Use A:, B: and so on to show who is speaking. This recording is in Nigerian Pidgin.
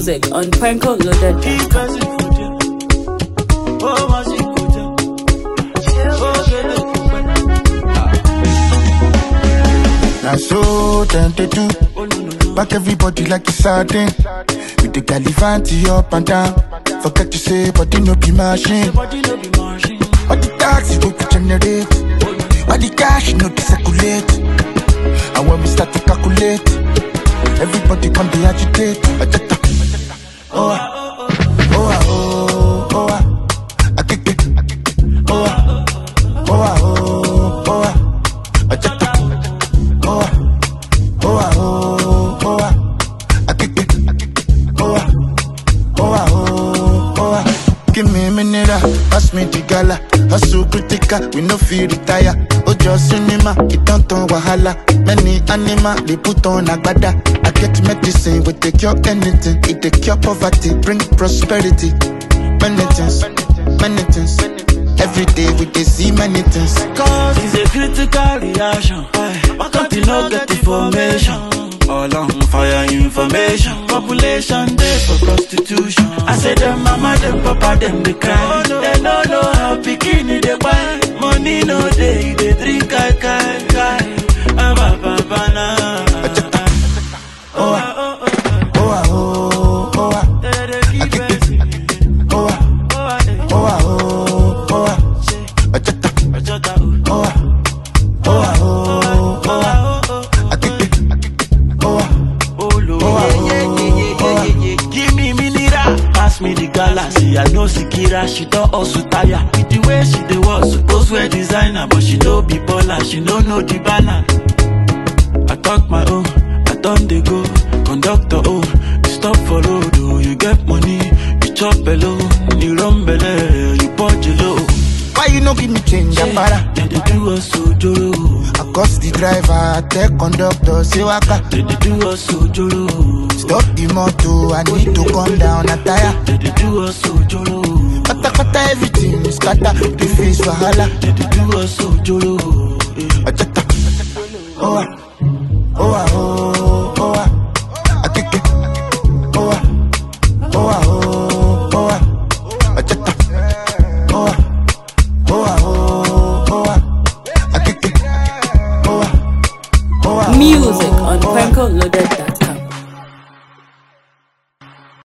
A: music on prankoloaded.com.
B: Keep pressing for you. Oh, my secret. Oh, get it.
C: Now so them they do.
B: Oh, no, no, no.
C: Back everybody like it's sardine. With the galivanti up and down. Forget to say, but no be machine.
B: Body no be machine.
C: All the taxi go to generate. All the cash no to circulate. And when we start to calculate, everybody come to agitate. Ajata. Oh, ah. oh, ah, oh, oh, ah. Akeke. Oh, ah. oh, ah, oh, oh, ah. Ajata. Oh, ah. oh, ah, oh, oh, ah. Akeke. Oh, ah. Oh, ah, oh, oh, ah. Give me a minute, ah. pass me the gala. Hustle critical, we no feel retire. Ojo cinema, it don't turn wahala. Many animal, they put on agbada. I get medicine, we take cure anything. It take cure poverty, bring prosperity. Many things, many things. Every day we dey see many things.
B: Cause it's a critical reaction. Why can't you not get information? All on fire information. Population day for prostitution. I say them mama, them papa, them they cry. They no know how bikini they buy. Money no day, they drink kai kai kai. Ah, ba, ba, ba, na.
C: Oh, ah, oh, ah, oh, oh, ah.
B: They dey keep pressing.
C: Oh, ah,
B: Oh, ah, eh.
C: oh, ah, oh, oh, ah. Ajata.
B: Ajota, oh.
C: Oh, ah, oh, ah, oh, oh, ah. Akeke. Oh, ah.
B: Oh, Lord.
C: Oh, ah, oh, oh, ah.
B: Give me mineral, pass me the galaxy. I know Sikira, she don't also tire. With the way she dey walk, suppose wear designer, but she no be baller, she no know the balance. I talk my own, I done dey go. Conductor, oh, you stop for road, oh, you get money, you chop below, you run belle, you punch low.
C: Why you no give me change, Ambara?
B: They dey do us ojoro,
C: I cost the driver, I tell conductor, say waka.
B: they dey do us ojoro,
C: Stop the motor, I need to come down, a tire.
B: they dey do us ojoro.
C: Kata kata everything is scatter, the face wahala.
B: They dey do us ojoro. eh.
C: Ajata. Oh, ah, oh, ah, oh,